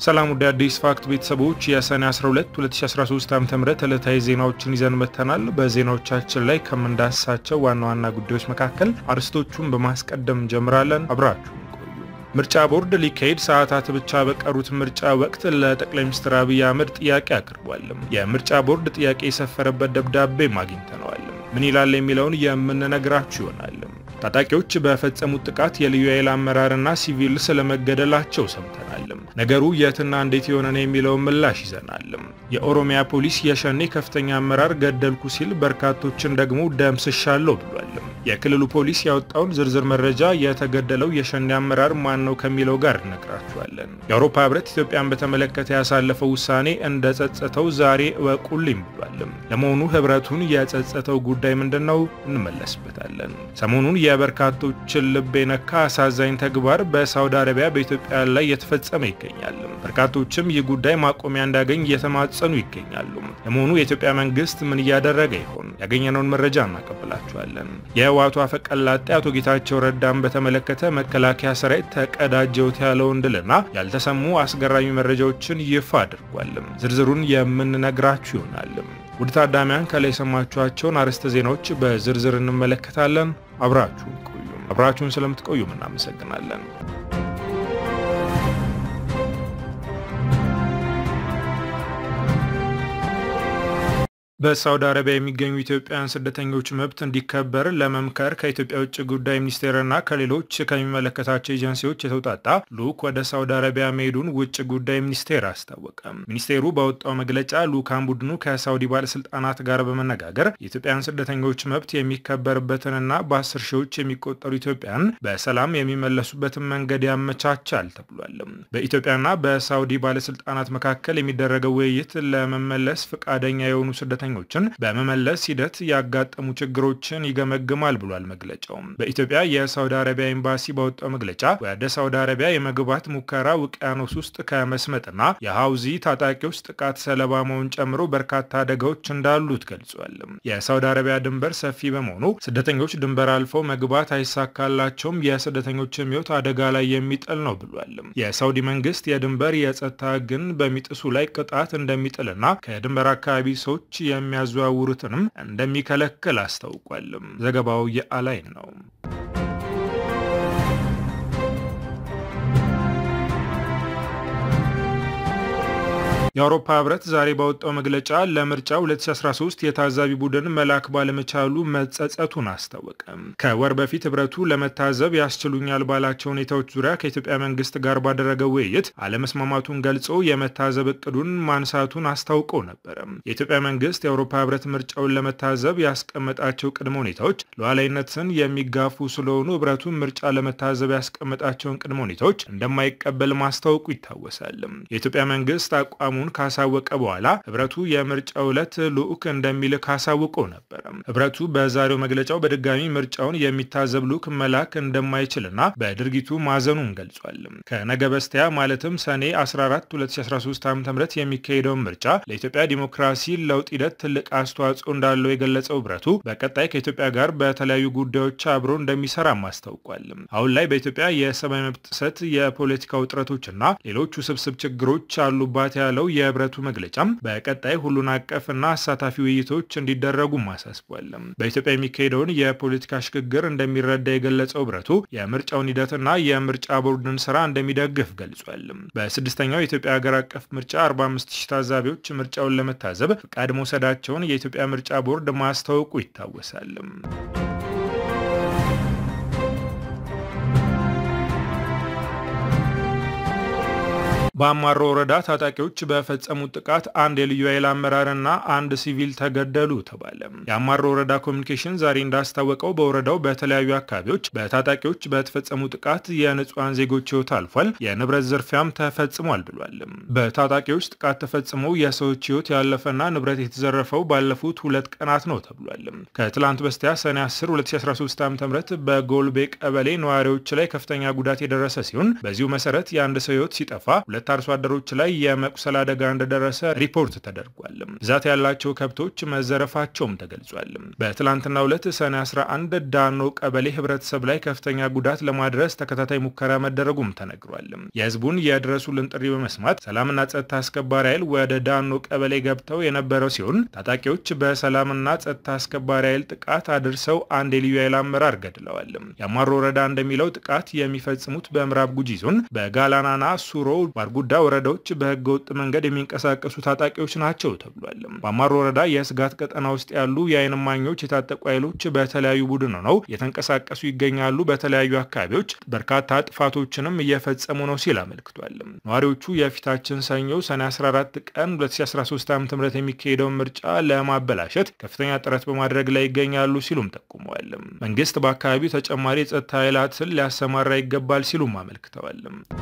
ሰላም ወደ አዲስ ፋክት ቤተሰቦች የሰኔ 12 2013 ዓ.ም ዕለታዊ ዜናዎችን ይዘን መጥተናል። በዜናዎቻችን ላይ ከምንዳስሳቸው ዋና ዋና ጉዳዮች መካከል አርዕስቶቹን በማስቀደም እንጀምራለን። አብራችሁን ቆዩ። ምርጫ ቦርድ ሊካሄድ ሰዓታት ብቻ በቀሩት ምርጫ ወቅት ለጠቅላይ ሚኒስትር አብይ አህመድ ጥያቄ አቅርቧል። የምርጫ ቦርድ ጥያቄ የሰፈረበት ደብዳቤም አግኝተነዋል። ምን ይላል የሚለውን የምንነግራችሁ ይሆናል። ታጣቂዎች በፈጸሙት ጥቃት የልዩ ኃይል አመራርና ሲቪል ስለመገደላቸው ሰምተናል። ነገሩ የትና እንዴት የሆነ ነው የሚለውን ምላሽ ይዘናል። የኦሮሚያ ፖሊስ የሸኔ ከፍተኛ አመራር ገደልኩ ሲል በርካቶችን ደግሞ ደምስሻለሁ ብሏል። የክልሉ ፖሊስ ያወጣውን ዝርዝር መረጃ የተገደለው የሸኔ አመራር ማን ነው ከሚለው ጋር እነግራችኋለን። የአውሮፓ ሕብረት ኢትዮጵያን በተመለከተ ያሳለፈው ውሳኔ እንደ ጸጸተው ዛሬ እወቁልኝ ብሏል። ለመሆኑ ሕብረቱን የጸጸተው ጉዳይ ምንድን ነው? እንመለስበታለን። ሰሞኑን የበርካቶችን ልብ የነካ አሳዛኝ ተግባር በሳውዲ አረቢያ በኢትዮጵያ ላይ የተፈጸመ ይገኛል። በርካቶችም ይህ ጉዳይ ማቆሚያ እንዳገኝ እየተማጸኑ ይገኛሉ። ለመሆኑ የኢትዮጵያ መንግስት ምን እያደረገ ይሆን? ያገኘነውን መረጃ እናቀብላችኋለን። የህወሓቱ አፈቀላጤ አቶ ጌታቸው ረዳን በተመለከተ መከላከያ ሰራዊት ተቀዳጀውት ያለውን ድልና ያልተሰሙ አስገራሚ መረጃዎችን ይፋ አድርጓል። ዝርዝሩን የምንነግራችሁ ይሆናል። ውድ ታዳሚያን ከላይ የሰማችኋቸውን አርዕስተ ዜናዎች በዝርዝር እንመለከታለን። አብራችሁን ቆዩ። አብራችሁን ስለምትቆዩም እናመሰግናለን። በሳውዲ አረቢያ የሚገኙ ኢትዮጵያውያን ስደተኞች መብት እንዲከበር ለመምከር ከኢትዮጵያ ውጭ ጉዳይ ሚኒስቴርና ከሌሎች ከሚመለከታቸው ኤጀንሲዎች የተውጣጣ ልዑክ ወደ ሳውዲ አረቢያ መሄዱን ውጭ ጉዳይ ሚኒስቴር አስታወቀ። ሚኒስቴሩ ባወጣው መግለጫ ልዑካን ቡድኑ ከሳውዲ ባለስልጣናት ጋር በመነጋገር የኢትዮጵያን ስደተኞች መብት የሚከበርበትንና በአስር ሺዎች የሚቆጠሩ ኢትዮጵያን በሰላም የሚመለሱበትን መንገድ ያመቻቻል ተብሏል። በኢትዮጵያና በሳውዲ ባለስልጣናት መካከል የሚደረገው ውይይት ለመመለስ ፈቃደኛ የሆኑ ስደተ ችን በመመለስ ሂደት ያጋጠሙ ችግሮችን ይገመግማል ብሏል መግለጫው። በኢትዮጵያ የሳውዲ አረቢያ ኤምባሲ ባወጣው መግለጫ ወደ ሳውዲ አረቢያ የመግባት ሙከራ ውቅያኖስ ውስጥ ከመስመጥና የሀውዚ ታጣቂዎች ጥቃት ሰለባ መሆን ጨምሮ በርካታ አደጋዎች እንዳሉት ገልጿል። የሳውዲ አረቢያ ድንበር ሰፊ በመሆኑ ስደተኞች ድንበር አልፈው መግባት አይሳካላቸውም፣ የስደተኞችም ሕይወት አደጋ ላይ የሚጥል ነው ብሏል። የሳውዲ መንግስት የድንበር የጸጥታ ሕግን በሚጥሱ ላይ ቅጣት እንደሚጥልና ከድንበር አካባቢ ሰዎች የሚያዘዋውሩትንም እንደሚከለክል አስታውቋል። ዘገባው የአላይን ነው። የአውሮፓ ህብረት ዛሬ ባወጣው መግለጫ ለምርጫ 2013 የታዛቢ ቡድን መላክ ባለመቻሉ መጸጸቱን አስታወቀ። ከወር በፊት ህብረቱ ለመታዘብ ያስችሉኛል ባላቸው ሁኔታዎች ዙሪያ ከኢትዮጵያ መንግስት ጋር ባደረገው ውይይት አለመስማማቱን ገልጾ የመታዘብ እቅዱን ማንሳቱን አስታውቆ ነበረ። የኢትዮጵያ መንግስት የአውሮፓ ህብረት ምርጫውን ለመታዘብ ያስቀመጣቸው ቅድመ ሁኔታዎች ሉዓላዊነትን የሚጋፉ ስለሆኑ ህብረቱ ምርጫ ለመታዘብ ያስቀመጣቸውን ቅድመ ሁኔታዎች እንደማይቀበል ማስታወቁ ይታወሳል። የኢትዮጵያ መንግስት አቋሙ ካሳወቀ በኋላ ህብረቱ የምርጫው ዕለት ልዑክ እንደሚልክ አሳውቆ ነበረ። ህብረቱ በዛሬው መግለጫው በድጋሚ ምርጫውን የሚታዘብ ልዑክ መላክ እንደማይችልና በድርጊቱ ማዘኑን ገልጿል። ከነገ በስቲያ ማለትም ሰኔ 14 2013 ዓ.ም የሚካሄደውን ምርጫ ለኢትዮጵያ ዲሞክራሲ ለውጥ ሂደት ትልቅ አስተዋጽኦ እንዳለው የገለጸው ህብረቱ በቀጣይ ከኢትዮጵያ ጋር በተለያዩ ጉዳዮች አብሮ እንደሚሰራም አስታውቋል። አሁን ላይ በኢትዮጵያ የሰብአዊ መብት ጥሰት፣ የፖለቲካ ውጥረቶችና ሌሎች ውስብስብ ችግሮች አሉባት ያለው የህብረቱ መግለጫም በቀጣይ ሁሉን አቀፍና አሳታፊ ውይይቶች እንዲደረጉም አሳስቧል። በኢትዮጵያ የሚካሄደውን የፖለቲካ ሽግግር እንደሚረዳ የገለጸው ህብረቱ የምርጫውን ሂደትና የምርጫ ቦርድን ስራ እንደሚደግፍ ገልጿል። በስድስተኛው የኢትዮጵያ ሀገር አቀፍ ምርጫ 45 ሺህ ታዛቢዎች ምርጫውን ለመታዘብ ፍቃድ መውሰዳቸውን የኢትዮጵያ ምርጫ ቦርድ ማስታወቁ ይታወሳል። በአማሮ ወረዳ ታጣቂዎች በፈጸሙት ጥቃት አንድ የልዩ ኃይል አመራርና አንድ ሲቪል ተገደሉ ተባለ። የአማሮ ወረዳ ኮሚኒኬሽን ዛሬ እንዳስታወቀው በወረዳው በተለያዩ አካባቢዎች በታጣቂዎች በተፈጸሙ ጥቃት የንጹሐን ዜጎች ህይወት አልፏል፣ የንብረት ዝርፊያም ተፈጽሟል ብሏል። በታጣቂዎች ጥቃት ተፈጽመው የሰዎች ህይወት ያለፈና ንብረት የተዘረፈው ባለፉት ሁለት ቀናት ነው ተብሏል። ከትላንት በስቲያ ሰኔ 10 2013 ዓ ም በጎልቤ ቀበሌ ነዋሪዎች ላይ ከፍተኛ ጉዳት የደረሰ ሲሆን በዚሁ መሰረት የአንድ ሰው ህይወት ሲጠፋ ሁለት ሁለት አርሶ አደሮች ላይ የመቁሰል አደጋ እንደደረሰ ሪፖርት ተደርጓል። ብዛት ያላቸው ከብቶች መዘረፋቸውም ተገልጿል። በትላንትናው ዕለት ሰኔ 11 ዳኖ ቀበሌ ህብረተሰብ ላይ ከፍተኛ ጉዳት ለማድረስ ተከታታይ ሙከራ መደረጉም ተነግሯል። የህዝቡን የድረሱልን ጥሪ በመስማት ሰላምና ጸጥታ አስከባሪ ኃይል ወደ ዳኖ ቀበሌ ገብተው የነበረው ሲሆን ታጣቂዎች በሰላምና ጸጥታ አስከባሪ ኃይል ጥቃት አድርሰው አንድ የልዩ ኃይል አመራር ገድለዋል። የአማሮ ወረዳ እንደሚለው ጥቃት የሚፈጽሙት በምዕራብ ጉጂ ዞን በጋላናና ሱሮ፣ ባርጉዳ ወረዳዎች በህገ ወጥ መንገድ የሚንቀሳቀሱ ታጣቂዎች ናቸው ተብሏል። በአማሮ ወረዳ የስጋት ቀጠና ውስጥ ያሉ የአይን እማኞች የታጠቁ ኃይሎች በተለያዩ ቡድን ሆነው የተንቀሳቀሱ ይገኛሉ፣ በተለያዩ አካባቢዎች በርካታ ጥፋቶችንም እየፈጸሙ ነው ሲል አመልክቷል። ነዋሪዎቹ የፊታችን ሰኞ ሰኔ 14 ቀን 2013 ዓ ም የሚካሄደውን ምርጫ ለማበላሸት ከፍተኛ ጥረት በማድረግ ላይ ይገኛሉ ሲሉም ጠቁመዋል። መንግስት በአካባቢው ተጨማሪ የጸጥታ ኃይላትን ሊያሰማራ ይገባል ሲሉም አመልክተዋል።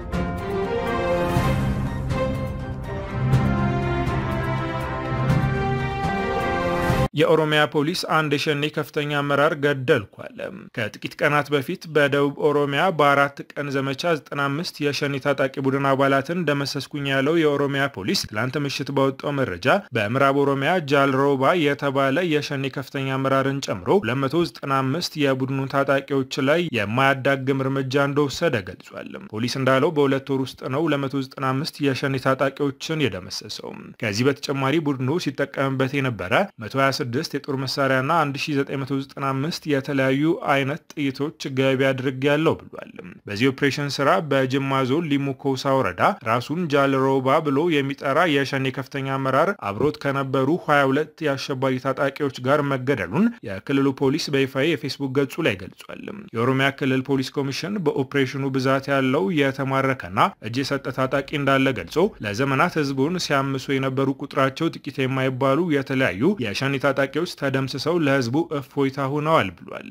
የኦሮሚያ ፖሊስ አንድ የሸኔ ከፍተኛ አመራር ገደልኩ አለ። ከጥቂት ቀናት በፊት በደቡብ ኦሮሚያ በአራት ቀን ዘመቻ 95 የሸኔ ታጣቂ ቡድን አባላትን ደመሰስኩኝ ያለው የኦሮሚያ ፖሊስ ትላንት ምሽት ባወጣው መረጃ በምዕራብ ኦሮሚያ ጃልሮባ የተባለ የሸኔ ከፍተኛ አመራርን ጨምሮ 295 የቡድኑ ታጣቂዎች ላይ የማያዳግም እርምጃ እንደወሰደ ገልጿል። ፖሊስ እንዳለው በሁለት ወር ውስጥ ነው 295 የሸኔ ታጣቂዎችን የደመሰሰው። ከዚህ በተጨማሪ ቡድኑ ሲጠቀምበት የነበረ 126 የጦር መሳሪያና 1995 የተለያዩ አይነት ጥይቶች ገቢ አድርግ ያለው ብሏል። በዚህ ኦፕሬሽን ስራ በጅማ ዞን ሊሙ ኮሳ ወረዳ ራሱን ጃልሮባ ብሎ የሚጠራ የሸኔ ከፍተኛ አመራር አብሮት ከነበሩ 22 የአሸባሪ ታጣቂዎች ጋር መገደሉን የክልሉ ፖሊስ በይፋዊ የፌስቡክ ገጹ ላይ ገልጿል። የኦሮሚያ ክልል ፖሊስ ኮሚሽን በኦፕሬሽኑ ብዛት ያለው የተማረከና እጅ የሰጠ ታጣቂ እንዳለ ገልጾ ለዘመናት ህዝቡን ሲያምሱ የነበሩ ቁጥራቸው ጥቂት የማይባሉ የተለያዩ የሸኔ ታጣቂዎች ተደምስሰው ለህዝቡ እፎይታ ሆነዋል ብሏል።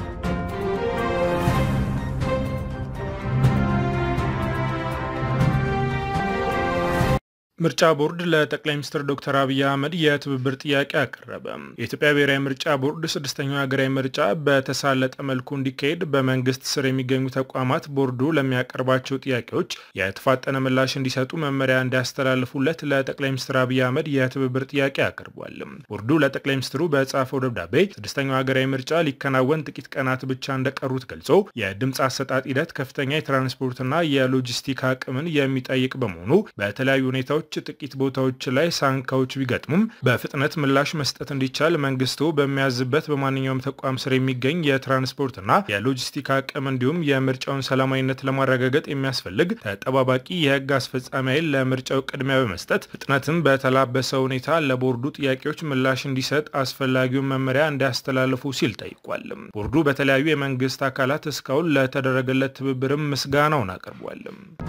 ምርጫ ቦርድ ለጠቅላይ ሚኒስትር ዶክተር አብይ አህመድ የትብብር ጥያቄ አቀረበ። የኢትዮጵያ ብሔራዊ ምርጫ ቦርድ ስድስተኛው ሀገራዊ ምርጫ በተሳለጠ መልኩ እንዲካሄድ በመንግስት ስር የሚገኙ ተቋማት ቦርዱ ለሚያቀርባቸው ጥያቄዎች የተፋጠነ ምላሽ እንዲሰጡ መመሪያ እንዲያስተላልፉለት ለጠቅላይ ሚኒስትር አብይ አህመድ የትብብር ጥያቄ አቅርቧል። ቦርዱ ለጠቅላይ ሚኒስትሩ በጻፈው ደብዳቤ ስድስተኛው ሀገራዊ ምርጫ ሊከናወን ጥቂት ቀናት ብቻ እንደቀሩት ገልጾ የድምፅ አሰጣጥ ሂደት ከፍተኛ የትራንስፖርትና የሎጂስቲክ አቅምን የሚጠይቅ በመሆኑ በተለያዩ ሁኔታዎች ጥቂት ቦታዎች ላይ ሳንካዎች ቢገጥሙም በፍጥነት ምላሽ መስጠት እንዲቻል መንግስቱ በሚያዝበት በማንኛውም ተቋም ስር የሚገኝ የትራንስፖርትና የሎጂስቲክ አቅም እንዲሁም የምርጫውን ሰላማዊነት ለማረጋገጥ የሚያስፈልግ ተጠባባቂ የህግ አስፈጻሚ ኃይል ለምርጫው ቅድሚያ በመስጠት ፍጥነትም በተላበሰ ሁኔታ ለቦርዱ ጥያቄዎች ምላሽ እንዲሰጥ አስፈላጊውን መመሪያ እንዲያስተላልፉ ሲል ጠይቋል። ቦርዱ በተለያዩ የመንግስት አካላት እስካሁን ለተደረገለት ትብብርም ምስጋናውን አቅርቧል።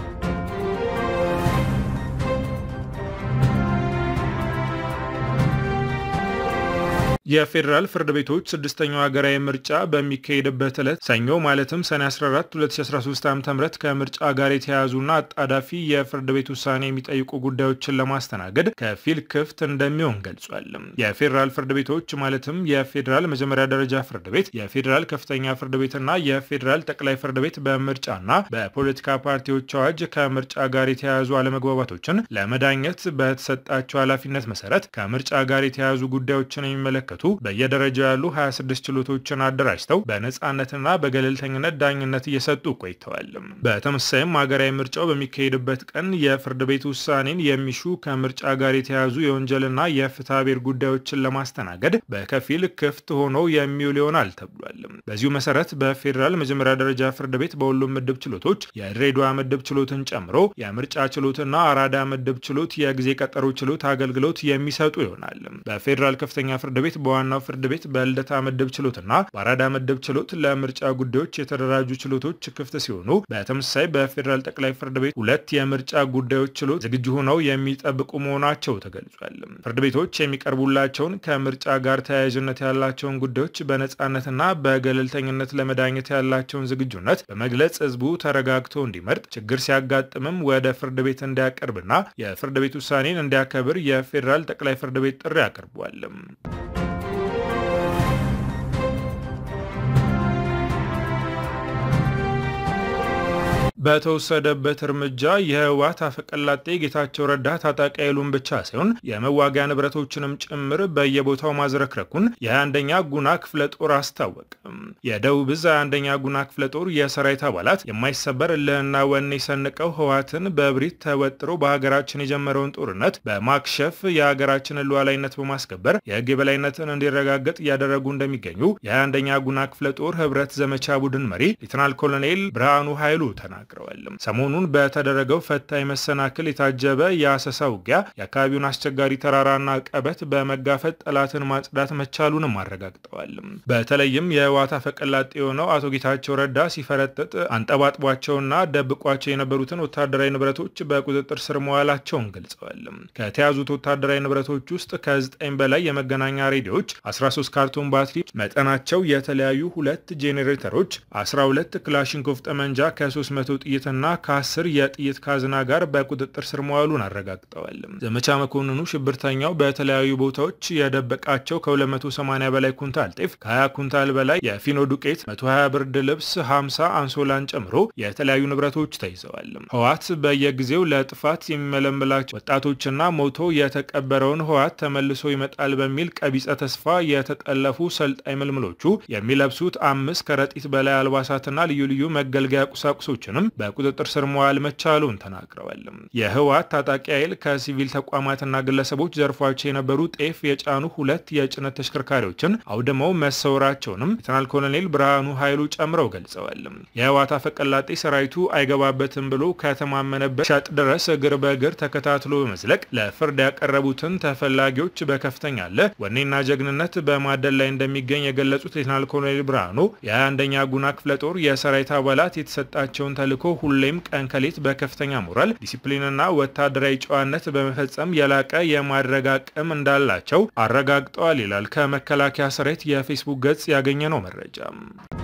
የፌዴራል ፍርድ ቤቶች ስድስተኛው ሀገራዊ ምርጫ በሚካሄድበት ዕለት ሰኞ ማለትም ሰኔ 14 2013 ዓ ም ከምርጫ ጋር የተያያዙና አጣዳፊ የፍርድ ቤት ውሳኔ የሚጠይቁ ጉዳዮችን ለማስተናገድ ከፊል ክፍት እንደሚሆን ገልጿል። የፌዴራል ፍርድ ቤቶች ማለትም የፌዴራል መጀመሪያ ደረጃ ፍርድ ቤት፣ የፌዴራል ከፍተኛ ፍርድ ቤትና የፌዴራል ጠቅላይ ፍርድ ቤት በምርጫና በፖለቲካ ፓርቲዎች አዋጅ ከምርጫ ጋር የተያያዙ አለመግባባቶችን ለመዳኘት በተሰጣቸው ኃላፊነት መሰረት ከምርጫ ጋር የተያያዙ ጉዳዮችን የሚመለከቱ በየደረጃው ያሉ 26 ችሎቶችን አደራጅተው በነፃነትና በገለልተኝነት ዳኝነት እየሰጡ ቆይተዋል። በተመሳሳይም ሀገራዊ ምርጫው በሚካሄድበት ቀን የፍርድ ቤት ውሳኔን የሚሹ ከምርጫ ጋር የተያያዙ የወንጀልና የፍትሐ ብሔር ጉዳዮችን ለማስተናገድ በከፊል ክፍት ሆኖ የሚውል ይሆናል ተብሏል። በዚሁ መሰረት በፌዴራል መጀመሪያ ደረጃ ፍርድ ቤት በሁሉም ምድብ ችሎቶች የድሬዳዋ ምድብ ችሎትን ጨምሮ የምርጫ ችሎትና አራዳ ምድብ ችሎት የጊዜ ቀጠሮ ችሎት አገልግሎት የሚሰጡ ይሆናል። በፌዴራል ከፍተኛ ፍርድ ቤት በዋናው ፍርድ ቤት በልደታ ምድብ ችሎትና በአራዳ ምድብ ችሎት ለምርጫ ጉዳዮች የተደራጁ ችሎቶች ክፍት ሲሆኑ በተመሳሳይ በፌዴራል ጠቅላይ ፍርድ ቤት ሁለት የምርጫ ጉዳዮች ችሎት ዝግጁ ሆነው የሚጠብቁ መሆናቸው ተገልጿል። ፍርድ ቤቶች የሚቀርቡላቸውን ከምርጫ ጋር ተያያዥነት ያላቸውን ጉዳዮች በነፃነትና በገለልተኝነት ለመዳኘት ያላቸውን ዝግጁነት በመግለጽ ህዝቡ ተረጋግቶ እንዲመርጥ፣ ችግር ሲያጋጥምም ወደ ፍርድ ቤት እንዲያቀርብና የፍርድ ቤት ውሳኔን እንዲያከብር የፌዴራል ጠቅላይ ፍርድ ቤት ጥሪ አቅርቧል። በተወሰደበት እርምጃ የህወሓት አፈቀላጤ ጌታቸው ረዳ ታጣቂ ኃይሉን ብቻ ሳይሆን የመዋጊያ ንብረቶችንም ጭምር በየቦታው ማዝረክረኩን የ21ኛ ጉና ክፍለ ጦር አስታወቀ። የደቡብ ዕዝ 21ኛ ጉና ክፍለ ጦር የሰራዊት አባላት የማይሰበር እልህና ወኔ ሰንቀው ህወሓትን በእብሪት ተወጥሮ በሀገራችን የጀመረውን ጦርነት በማክሸፍ የሀገራችንን ሉዓላዊነት በማስከበር የህግ የበላይነትን እንዲረጋገጥ እያደረጉ እንደሚገኙ የ21ኛ ጉና ክፍለ ጦር ህብረት ዘመቻ ቡድን መሪ ሌተናል ኮሎኔል ብርሃኑ ኃይሉ ተናግረዋል። ሰሞኑን በተደረገው ፈታኝ መሰናክል የታጀበ የአሰሳ ውጊያ የአካባቢውን አስቸጋሪ ተራራና ቀበት በመጋፈጥ ጠላትን ማጽዳት መቻሉንም አረጋግጠዋል። በተለይም የህወሓት አፈቀላጤ የሆነው አቶ ጌታቸው ረዳ ሲፈረጥጥ አንጠባጥቧቸውና ደብቋቸው የነበሩትን ወታደራዊ ንብረቶች በቁጥጥር ስር መዋላቸውን ገልጸዋል። ከተያዙት ወታደራዊ ንብረቶች ውስጥ ከ9 በላይ የመገናኛ ሬዲዮዎች፣ 13 ካርቶን ባትሪ፣ መጠናቸው የተለያዩ ሁለት ጄኔሬተሮች፣ 12 ክላሽንኮቭ ጠመንጃ ከ300 ጥይትና ከ10 የጥይት ካዝና ጋር በቁጥጥር ስር መዋሉን አረጋግጠዋል። ዘመቻ መኮንኑ ሽብርተኛው በተለያዩ ቦታዎች የደበቃቸው ከ280 በላይ ኩንታል ጤፍ፣ ከ20 ኩንታል በላይ የፊኖ ዱቄት፣ 120 ብርድ ልብስ፣ 50 አንሶላን ጨምሮ የተለያዩ ንብረቶች ተይዘዋል። ህወሓት በየጊዜው ለጥፋት የሚመለምላቸው ወጣቶችና ሞቶ የተቀበረውን ህወሓት ተመልሶ ይመጣል በሚል ቀቢጸ ተስፋ የተጠለፉ ሰልጣኝ ምልምሎቹ የሚለብሱት አምስት ከረጢት በላይ አልባሳትና ልዩ ልዩ መገልገያ ቁሳቁሶችንም በቁጥጥር ስር መዋል መቻሉን ተናግረዋል። የህወሓት ታጣቂ ኃይል ከሲቪል ተቋማትና ግለሰቦች ዘርፏቸው የነበሩ ጤፍ የጫኑ ሁለት የጭነት ተሽከርካሪዎችን አውድመው መሰወራቸውንም ሌተናል ኮሎኔል ብርሃኑ ኃይሉ ጨምረው ገልጸዋል። የህወሓት አፈቀላጤ ሰራዊቱ አይገባበትም ብሎ ከተማመነበት ሸጥ ድረስ እግር በእግር ተከታትሎ በመዝለቅ ለፍርድ ያቀረቡትን ተፈላጊዎች በከፍተኛ አለ ወኔና ጀግንነት በማደል ላይ እንደሚገኝ የገለጹት ሌተናል ኮሎኔል ብርሃኑ የ21ኛ ጉና ክፍለ ጦር የሰራዊት አባላት የተሰጣቸውን ተልዕኮ ሁሌም ቀን ከሌት በከፍተኛ ሞራል ዲሲፕሊንና ወታደራዊ ጨዋነት በመፈጸም የላቀ የማድረግ አቅም እንዳላቸው አረጋግጠዋል ይላል ከመከላከያ ሰራዊት የፌስቡክ ገጽ ያገኘነው መረጃ።